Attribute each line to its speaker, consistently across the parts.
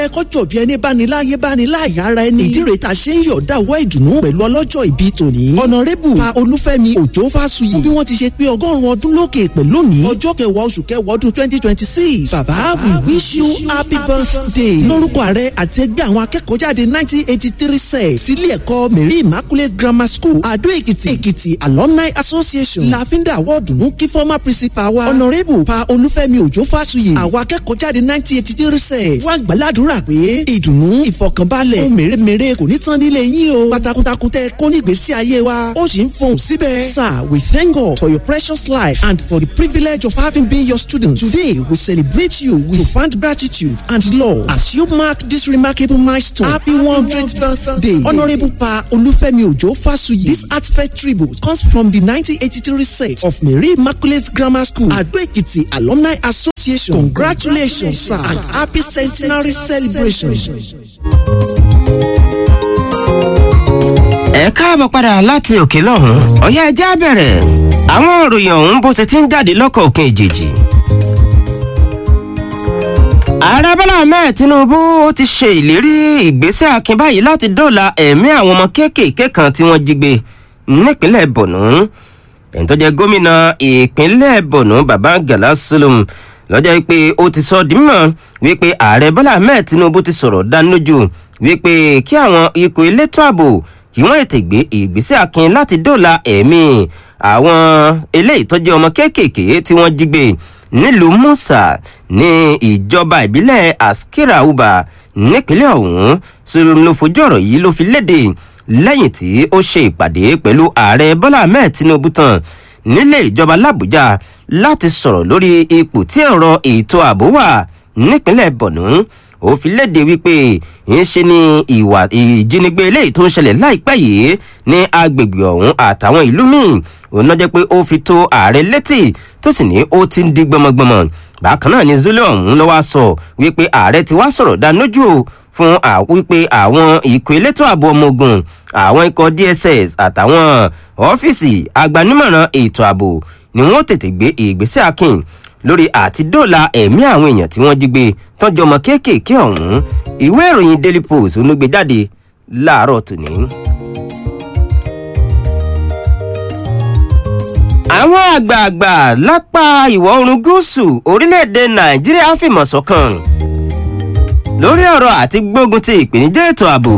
Speaker 1: ẹkọ́ jọ bí ẹni báni láyé báni láàyè ara ẹni. ìdí rèé ta ṣe ń yọ̀ǹda wọ́ ìdùnnú pẹ̀lú ọlọ́jọ́ ìbí tòní. ọ̀nàrẹ́bù pa olúfẹ́mi òjò fásuyì. fún bí wọ́n ti ṣe pé ọgọ́rùn-ún ọdún lókè pẹ̀ lónìí. ọjọ́ kẹwàá oṣù kẹwàá ọdún twenty twenty six. bàbá we wish you happy birthday. lórúkọ ààrẹ àti ẹgbẹ́ àwọn akẹ́kọ̀ọ́ jáde nineteen eighty three set. sílé ẹ̀kọ́ mary immaculate grammar school adó èkìtì èkìtì alumni association. láfíńdà wọ́ọ̀dùnú kí former principal wa. ọ̀nàrẹ́bù pa olúfẹ́mi òjò fásuyì. àwọn akẹ́kọ̀ọ́ jáde nineteen eighty three set. wọ́n gbàládùra pé ìdùnnú ìfọkànbalẹ̀ ohun mèremère kò ní tán nílé yín o. pátákùntakùn tẹ kó nígbèésí ayé wa ó sì ń fohùn síbẹ̀. sir we thank God for your precious life and for the privilege of having been your student. today we celebrate you with profound gratitude and love as you mark this remarkable milestone. happy one hundredth birthday honourable pa olúfẹ́mi òjò fásuyì. this heartfelt tribute comes from the nineteen eighty three set of mary immaculate grammar school adó èkìtì alumni association congratulations sir and happy centenary celebration.
Speaker 2: ẹ káàbọ̀ padà láti òkè lọ́hùn ọ̀yá ẹja bẹ̀rẹ̀ àwọn òròyìn ọ̀hún bó ṣe ti ń jáde lọ́kọ̀ òkè ìjèjì. ààrẹ bọ́lá ahmed tinubu ó ti ṣe ìlérí ìgbésẹ̀ akin báyìí láti dóòlà ẹ̀mí àwọn ọmọ kéékèèké kan tí wọ́n jí gbé nípínlẹ̀ borno ẹni tó jẹ́ gómìnà ìpínlẹ̀ borno baba gala sulum lọ́jọ́ pé ó ti sọ di mímọ́ wípé ààrẹ bọ́lá ahmed tinubu ti sọ̀rọ̀ dánilójú wípé kí àwọn ikọ̀ elétò ààbò kí wọ́n ètè gbé ìgbésẹ̀ akin láti dóòlà ẹ̀mí àwọn eléyìí tó jẹ́ ọmọ kéékèèké tí wọ́n jí gbé nílùú musa ní ìjọba ìbílẹ̀ askira uba nípínlẹ̀ ọ̀hún sọ̀rọ̀ ló fojú ọ̀rọ̀ yìí ló fi léde lẹ́yìn tí ó ṣe ìpàdé pẹ̀lú ààrẹ bọ́lá ahmed tinubu tán nílé ìjọba làbújá láti sọ̀rọ̀ lórí ipò tí ọ̀rọ̀ ètò ààbò wà nípínlẹ̀ borno ó fi léde wípé ń ṣe ni ìwà ìjínigbé eléyìí tó ń ṣẹlẹ̀ láìpẹ́ yìí ní agbègbè ọ̀hún àtàwọn ìlú míì òun náà jẹ́ pé ó fi tó ààrẹ létí tó sì ní ó ti ń di gbọmọgbọmọ bákan náà ni zulu ọ̀hún ló wá sọ wípé ààrẹ ti wá sọ̀rọ̀ dánójú o fún wípé àwọn ikọ̀ elétò ààbò ọmọ ogun àwọn ikọ̀ dss àtàwọn ọ́fíìsì agbanímọ̀ràn ètò ààbò ni wọ́n tètè gbé ìgbésẹ̀ akin lórí àti dóòlà ẹ̀mí àwọn èèyàn tí wọ́n jí gbé tọ́jú ọmọ kéékèèké ọ̀hún ìwé ìròyìn daily post onúgbé jáde láàárọ̀ tòní. àwọn àgbààgbà lápá ìwọ̀ oòrùn gúúsù orílẹ̀-èdè nàìjíríà fìmọ̀ sọ́kàn lórí ọ̀rọ̀ àti gbógun ti ìpèníjà ètò ààbò.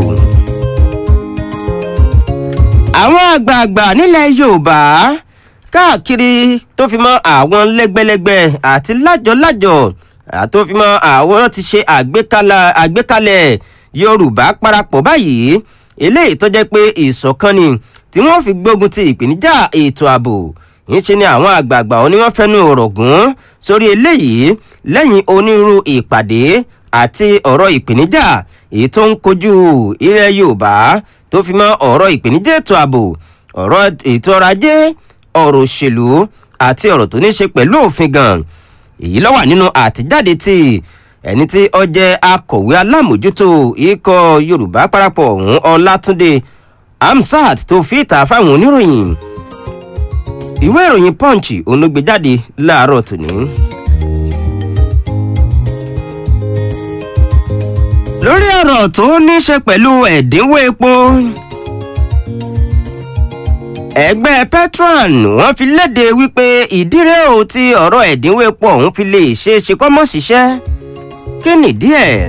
Speaker 2: àwọn àgbààgbà nílẹ̀ yorùbá káàkiri tó fi mọ àwọn lẹgbẹlẹgbẹ àti lájọlájọ tó fi mọ àwọn ti ṣe àgbékalẹ̀ yorùbá parapọ̀ báyìí eléyìí tó jẹ́ pé ìṣọ̀kan ni tí wọ́n fi gbógun ti ìpèníjà ètò ààbò ńṣe ni àwọn àgbààgbà wọn ni wọ́n fẹ́nu ọ̀rọ̀ gùn sórí eléyìí lẹ́yìn onírúurú ìpàdé àti ọ̀rọ̀ ìpèníjà èyí tó ń kojú ilẹ̀ yorùbá tó fi mọ ọ̀rọ̀ ìpèníjà ètò ààbò ọ̀rọ̀ ètò ọrọ̀ ajé ọ̀rọ̀ òṣèlú àti ọ̀rọ̀ tó ní ṣe pẹ̀lú òfin gan èyí ló wà nínú àtijáde tí ẹni tí ó jẹ́ akọ̀wé alámòjútó ikọ̀ yorùbá parapọ̀ ọ̀hún ọlátúndé amsat tó fi ìta fáwọn oníròyìn ìwé ìròyìn punch onúgbèjáde láàárọ̀ tòní. lórí ọ̀rọ̀ tó ní ṣe pẹ̀lú ẹ̀dínwó epo ẹgbẹ́ petron wọ́n fi léde wípé ìdíré o ti ọ̀rọ̀ ẹ̀dínwó epo ọ̀hún fi lè ṣe é ṣe kọ́mọ́ ṣiṣẹ́ kí nìdí ẹ̀.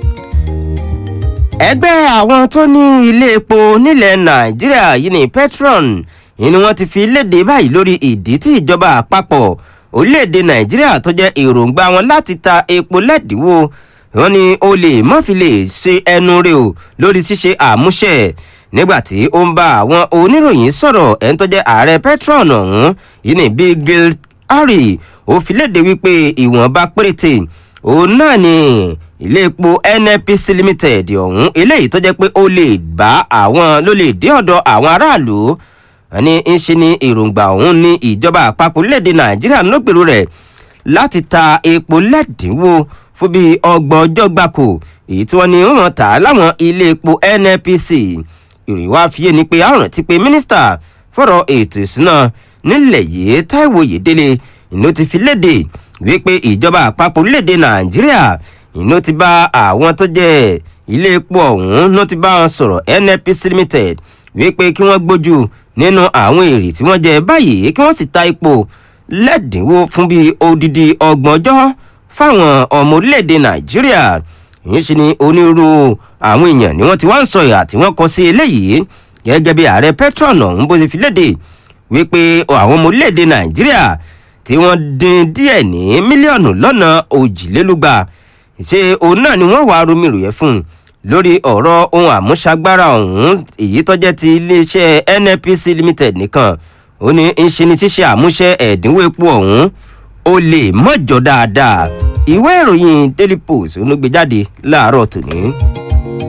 Speaker 2: ẹgbẹ́ àwọn tó ní ilé epo nílẹ̀ nàìjíríà yìí ní petron ni wọ́n ti fi léde báyìí lórí ìdí tí ìjọba àpapọ̀ orílẹ̀-èdè nàìjíríà tó jẹ́ èròǹgbà wọn láti ta epo lẹ́dínwó wọn ni o lè mọ́ fi lè ṣe ẹnu rẹ o lórí ṣíṣe àmúṣẹ nígbàtí ó ń bá àwọn oníròyìn sọ̀rọ̀ ẹni tó jẹ́ ààrẹ petron ọ̀hún yìí ní bíi gil harry ó fi léde wípé ìwọ̀nba péréte òun náà ni ilé epo nnpc limited ọ̀hún eléyìí tó jẹ́ pé ó lè bá àwọn ló lè dé ọ̀dọ̀ àwọn aráàlú ní ń ṣe ní èròǹgbà ọ̀hún ní ìjọba àpapọ̀ orílẹ̀-èdè nàìjíríà lógbèrú rẹ̀ láti ta epo lẹ́dínwó fún bíi ọgbọ̀n ọjọ́ gbáko èyí tí wọ́n ní wọ́n tà á láwọn ilé epo nnpc ìròyìn wá fi yé ni pé àrùn ti pé mínísítà fọ̀rọ̀ ètò ìsúná nílẹ̀ yìí táìwò yèdélé ìlú ti fi léde wípé ìjọba àpapọ̀ orílẹ̀-èdè nàìjíríà ìnú ti bá àwọn tó jẹ́ ilé epo ọ̀hún ló ti bá wọn sọ̀rọ̀ nnpc limited wípé kí wọ́n gbójú nínú àwọn èrè tí wọ́n jẹ báyìí kí wọ́n sì ta epo lẹ́dínwó fún bíi odidi ọgbọ̀n ọjọ́ fáwọn ọmọ orílẹ̀-èdè nàìjíríà yìí ṣe ni onírúurú àwọn èèyàn ni wọ́n ti wá ń sọ ìhà tí wọ́n kọ sí eléyìí gẹ́gẹ́ bí ààrẹ petron ọ̀hún bó ṣe fi léde wípé àwọn ọmọ orílẹ̀-èdè nàìjíríà tí wọ́n dín díẹ̀ ní mílíọ̀nù lọ́nà òjìlélúgba ṣe òun náà ni wọ́n wàá romi ròyẹ́ fún un lórí ọ̀rọ̀ ohun àmúṣagbára ọ̀hún èyí tó jẹ́ ti iléeṣẹ́ nnpc limited nìkan ó ní ń ṣe ni ṣíṣe àmúṣe ẹ̀dínwó epo ọ̀hún ó lè mọ̀jọ dáadáa ìwé ìròyìn daily post ló gbé jáde láàárọ̀ tòní.